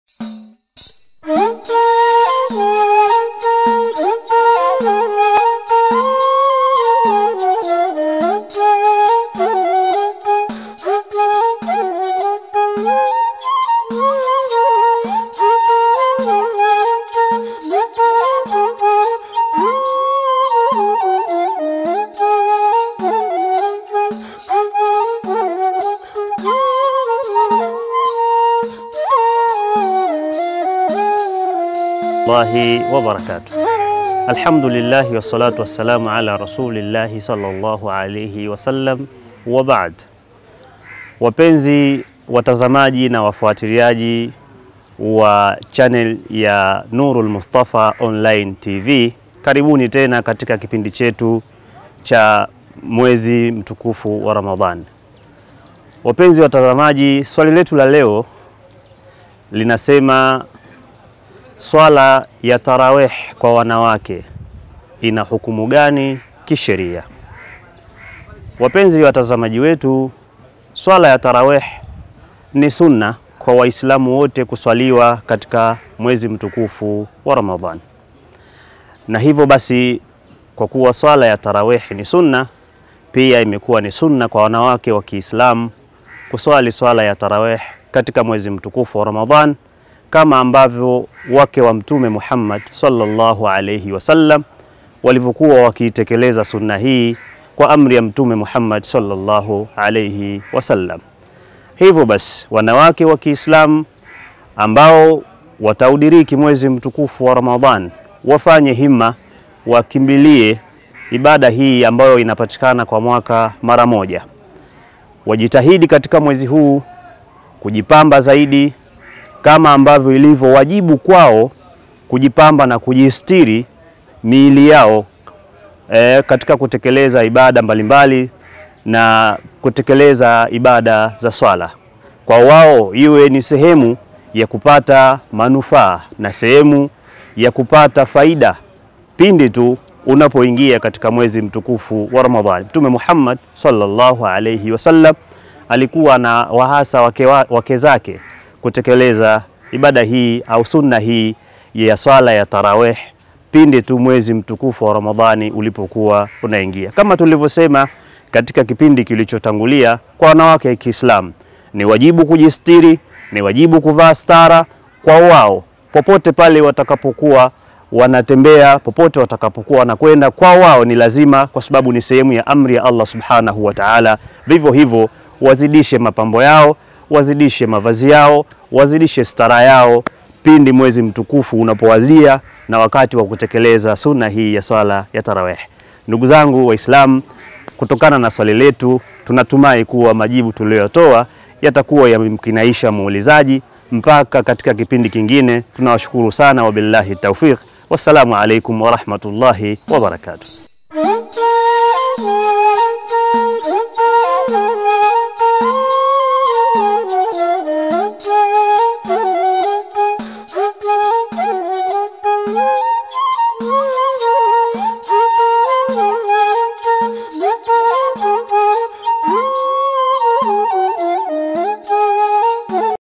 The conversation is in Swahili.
Allahi wa barakatuh. Alhamdulillahi wassalatu wassalamu ala rasulillahi sallallahu alayhi wasallam wa ba'd. Wapenzi watazamaji na wafuatiliaji wa channel ya Nurul Mustafa Online TV, karibuni tena katika kipindi chetu cha mwezi mtukufu wa Ramadhan. Wapenzi watazamaji, swali letu la leo linasema swala ya tarawih kwa wanawake ina hukumu gani kisheria? Wapenzi watazamaji wetu, swala ya tarawih ni sunna kwa Waislamu wote kuswaliwa katika mwezi mtukufu wa Ramadhan, na hivyo basi, kwa kuwa swala ya tarawih ni sunna, pia imekuwa ni sunna kwa wanawake wa Kiislamu kuswali swala ya tarawih katika mwezi mtukufu wa Ramadhan kama ambavyo wake wa Mtume Muhammad sallallahu alayhi wasallam walivyokuwa wakiitekeleza sunna hii kwa amri ya Mtume Muhammad sallallahu alayhi wasallam. Hivyo basi, wanawake wa Kiislamu ambao wataudiriki mwezi mtukufu wa Ramadhan wafanye himma, wakimbilie ibada hii ambayo inapatikana kwa mwaka mara moja. Wajitahidi katika mwezi huu kujipamba zaidi kama ambavyo ilivyo wajibu kwao kujipamba na kujistiri miili yao e, katika kutekeleza ibada mbalimbali na kutekeleza ibada za swala. Kwa wao iwe ni sehemu ya kupata manufaa na sehemu ya kupata faida pindi tu unapoingia katika mwezi mtukufu wa Ramadhani. Mtume Muhammad sallallahu alayhi wasallam alikuwa na wahasa wake, wake zake kutekeleza ibada hii au sunna hii ya swala ya tarawih pindi tu mwezi mtukufu wa Ramadhani ulipokuwa unaingia. Kama tulivyosema katika kipindi kilichotangulia, kwa wanawake wa Kiislamu ni wajibu kujistiri, ni wajibu kuvaa stara kwa wao popote pale watakapokuwa wanatembea, popote watakapokuwa wanakwenda, kwa wao ni lazima, kwa sababu ni sehemu ya amri ya Allah subhanahu wa ta'ala. Vivyo hivyo wazidishe mapambo yao wazidishe mavazi yao, wazidishe stara yao pindi mwezi mtukufu unapowadia na wakati wa kutekeleza sunna hii ya swala ya tarawih. Ndugu zangu Waislamu, kutokana na swali letu tunatumai kuwa majibu tuliyotoa yatakuwa yamemkinaisha muulizaji. Mpaka katika kipindi kingine, tunawashukuru sana, wabillahi taufiq. Wassalamu alaikum warahmatullahi wabarakatuh.